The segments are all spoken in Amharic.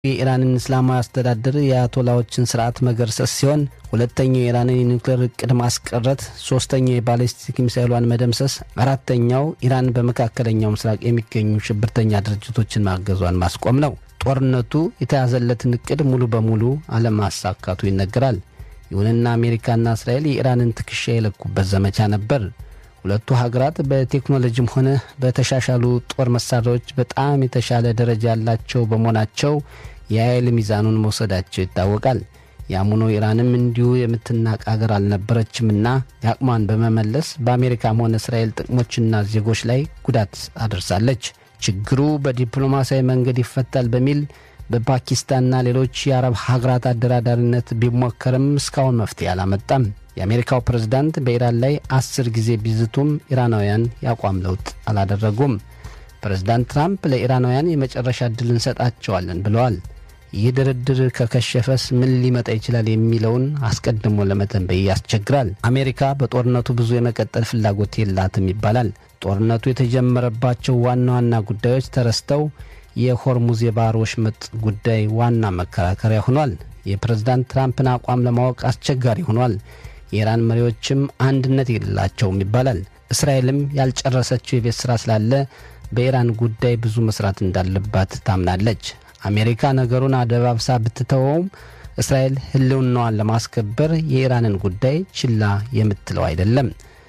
የኢራንን እስላማዊ አስተዳደር የአያቶላዎችን ስርዓት መገርሰስ ሲሆን ሁለተኛው የኢራንን የኒውክሌር እቅድ ማስቀረት፣ ሶስተኛው የባሊስቲክ ሚሳይሏን መደምሰስ፣ አራተኛው ኢራን በመካከለኛው ምስራቅ የሚገኙ ሽብርተኛ ድርጅቶችን ማገዟን ማስቆም ነው። ጦርነቱ የተያዘለትን እቅድ ሙሉ በሙሉ አለማሳካቱ ይነገራል። ይሁንና አሜሪካና እስራኤል የኢራንን ትከሻ የለኩበት ዘመቻ ነበር። ሁለቱ ሀገራት በቴክኖሎጂም ሆነ በተሻሻሉ ጦር መሳሪያዎች በጣም የተሻለ ደረጃ ያላቸው በመሆናቸው የኃይል ሚዛኑን መውሰዳቸው ይታወቃል። ያም ሆኖ ኢራንም እንዲሁ የምትናቅ ሀገር አልነበረችምና የአቅሟን በመመለስ በአሜሪካም ሆነ እስራኤል ጥቅሞችና ዜጎች ላይ ጉዳት አደርሳለች። ችግሩ በዲፕሎማሲያዊ መንገድ ይፈታል በሚል በፓኪስታንና ሌሎች የአረብ ሀገራት አደራዳሪነት ቢሞከርም እስካሁን መፍትሄ አላመጣም። የአሜሪካው ፕሬዝዳንት በኢራን ላይ አስር ጊዜ ቢዝቱም ኢራናውያን የአቋም ለውጥ አላደረጉም። ፕሬዝዳንት ትራምፕ ለኢራናውያን የመጨረሻ ዕድል እንሰጣቸዋለን ብለዋል። ይህ ድርድር ከከሸፈስ ምን ሊመጣ ይችላል የሚለውን አስቀድሞ ለመተንበይ ያስቸግራል። አሜሪካ በጦርነቱ ብዙ የመቀጠል ፍላጎት የላትም ይባላል። ጦርነቱ የተጀመረባቸው ዋና ዋና ጉዳዮች ተረስተው የሆርሙዝ የባህር ወሽመጥ ጉዳይ ዋና መከራከሪያ ሆኗል። የፕሬዝዳንት ትራምፕን አቋም ለማወቅ አስቸጋሪ ሆኗል። የኢራን መሪዎችም አንድነት የሌላቸውም ይባላል። እስራኤልም ያልጨረሰችው የቤት ሥራ ስላለ በኢራን ጉዳይ ብዙ መስራት እንዳለባት ታምናለች። አሜሪካ ነገሩን አደባብሳ ብትተወውም እስራኤል ሕልውናዋን ለማስከበር የኢራንን ጉዳይ ችላ የምትለው አይደለም።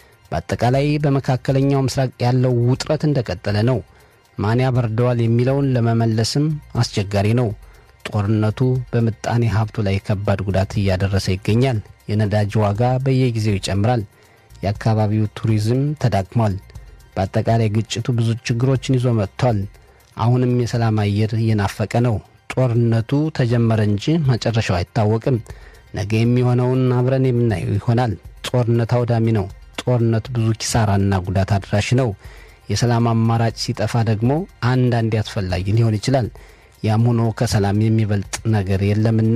በአጠቃላይ በመካከለኛው ምስራቅ ያለው ውጥረት እንደቀጠለ ነው። ማን ያበርደዋል የሚለውን ለመመለስም አስቸጋሪ ነው። ጦርነቱ በምጣኔ ሀብቱ ላይ ከባድ ጉዳት እያደረሰ ይገኛል። የነዳጅ ዋጋ በየጊዜው ይጨምራል። የአካባቢው ቱሪዝም ተዳክሟል። በአጠቃላይ ግጭቱ ብዙ ችግሮችን ይዞ መጥቷል። አሁንም የሰላም አየር እየናፈቀ ነው። ጦርነቱ ተጀመረ እንጂ መጨረሻው አይታወቅም። ነገ የሚሆነውን አብረን የምናየው ይሆናል። ጦርነት አውዳሚ ነው። ጦርነት ብዙ ኪሳራና ጉዳት አድራሽ ነው። የሰላም አማራጭ ሲጠፋ ደግሞ አንዳንዴ አስፈላጊ ሊሆን ይችላል። ያም ሆኖ ከሰላም የሚበልጥ ነገር የለምና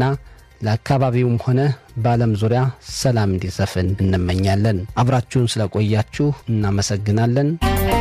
ለአካባቢውም ሆነ በዓለም ዙሪያ ሰላም እንዲሰፍን እንመኛለን። አብራችሁን ስለቆያችሁ እናመሰግናለን።